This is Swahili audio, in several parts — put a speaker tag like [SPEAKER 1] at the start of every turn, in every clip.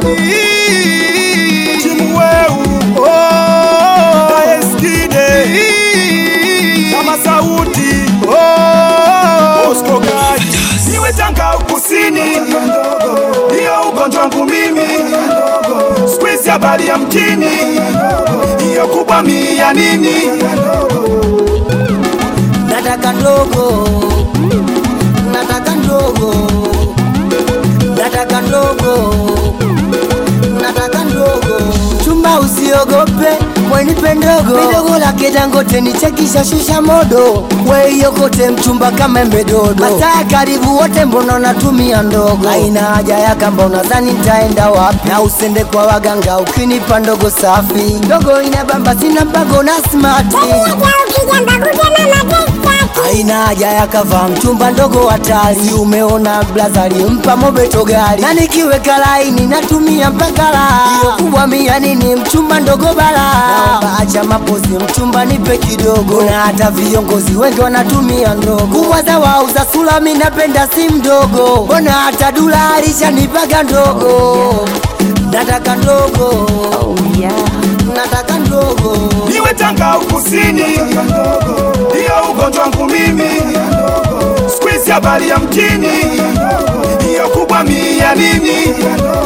[SPEAKER 1] timu weu oh, eskide kama sauti oh, Bosco Gai iwe Tanga ukusini, hiyo ugonjwa wangu mimi, squeeze habari ya mjini, hiyo kubwa mia nini
[SPEAKER 2] nataka ndogo, nataka ndogo, nataka ndogo, nataka ndogo. Chumba usiogope, mwenipe ndogo, midogo lake Dangote nichekisha shusha modo, weiokote mchumba kama embe dodo, masaa karibu wote, mbona natumia ndogo? Haina haja ya kamba, unadhani nitaenda wapi? Na usende kwa waganga ukinipa ndogo safi, ndogo inabamba, sina mpango na smart Haina haja ya kava mchumba ndogo hatari, umeona blazari mpa mobeto gari, na nikiweka laini natumia mpaka la hiyo kubwa mia nini mchumba ndogo bala, naomba acha mapozi mchumba nipe kidogo, na hata viongozi wengi wanatumia ndogo kubwa za wauza sula, mi napenda si mdogo, mbona hata dula alishanipaga ndogo, nataka ndogo oh, yeah. nataka ndogo
[SPEAKER 1] iwe Tanga ukusini, hiyo ugonjwa wangu mimi, squeeze habari ya mjini, hiyo kubwa mia nini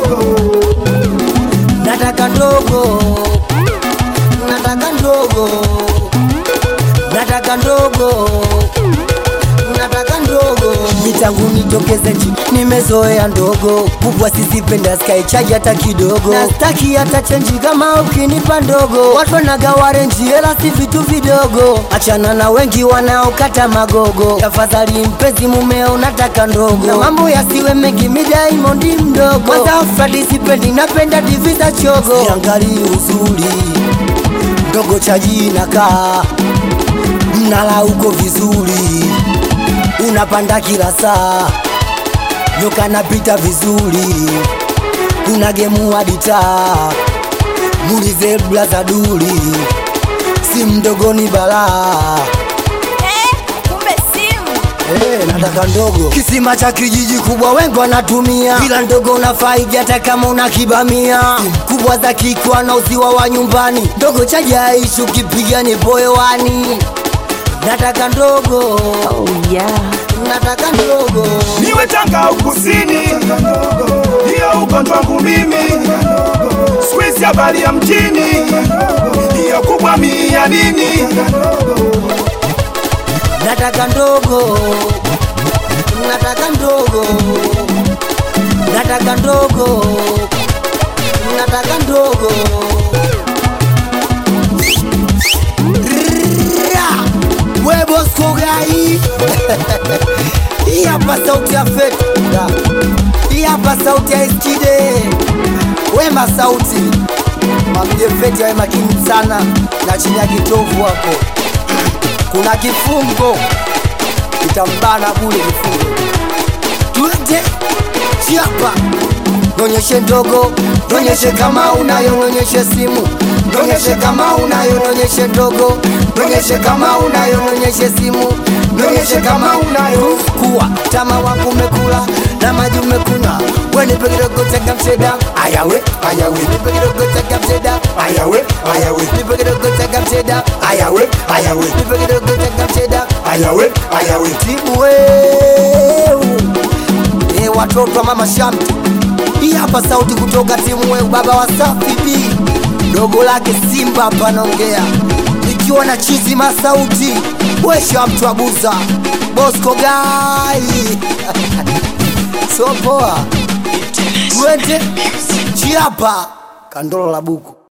[SPEAKER 2] nataka ndogo, nataka ndogo, nataka ndogo, nataka ndogo. Mitangu nitokeze nchi, nimezoea ndogo, kubwa sizipenda sky charge hata kidogo, na staki hata chenji kama ukinipa ndogo. Watu wanagawa renji, hela si vitu vidogo, achana na wengi wanaokata magogo. Tafadhali mpenzi mumeo, nataka ndogo, na mambo yasiwe mengi, mi Diamond mdogo. Kwanza Fradi sipendi, napenda divi za chogo, siangalii uzuri ndogo chaji nakaa mnala uko vizuri, unapanda kila saa, nyoka napita vizuri, kuna gemu hadi taa, muulize blaza duli, si mdogo ni balaa
[SPEAKER 3] kumbe simu
[SPEAKER 2] Eh, nataka ndogo kisima cha kijiji kubwa wengi wanatumia bila ndogo unafaidi hata kama una kibamia Simu kubwa za kikwa na uziwa wa nyumbani ndogo cha jaishi ukipiga ni boyewani nataka ndogo oh, yeah. nataka ndogo
[SPEAKER 1] niwe Tanga ukusini, hiyo ugonjwa wangu mimi, squeeze habari ya mjini, hiyo kubwa mia nini
[SPEAKER 2] nataka ndogo nataka ndogo nataka ndogo nataka ndogo Rrrra! we Bosco Gai hii hapa sauti ya feta hii hapa sauti ya Eskide wema sauti mwambie feti awe makini sana na chini ya kitovu hapo kuna kifungo kitambana bule kifungo twende chiapa nonyeshe ndogo nonyeshe kama unayo nonyeshe simu nonyeshe kama unayo nonyeshe ndogo nonyeshe kama unayo nonyeshe simu nonyeshe kama unayo kuwa tama wangu umekula na maji umekunywa wenipe kidogo tega mseda ayawe ayawe nipe kidogo tega mseda
[SPEAKER 1] ayawe ayawe
[SPEAKER 2] nipe kidogo tega mseda
[SPEAKER 1] ayawe ayawe
[SPEAKER 2] nipe kidogo tega mseda
[SPEAKER 1] ayawe ayawe
[SPEAKER 2] timu weu e watoto wa mama Shamte, hii hapa sauti kutoka timu weu, baba wa Safi B, dogo lake Simba hapa naongea, nikiwa na chizi masauti wesha mtu abuza Bosco Gai so poa, twende chiapa kandolo la buku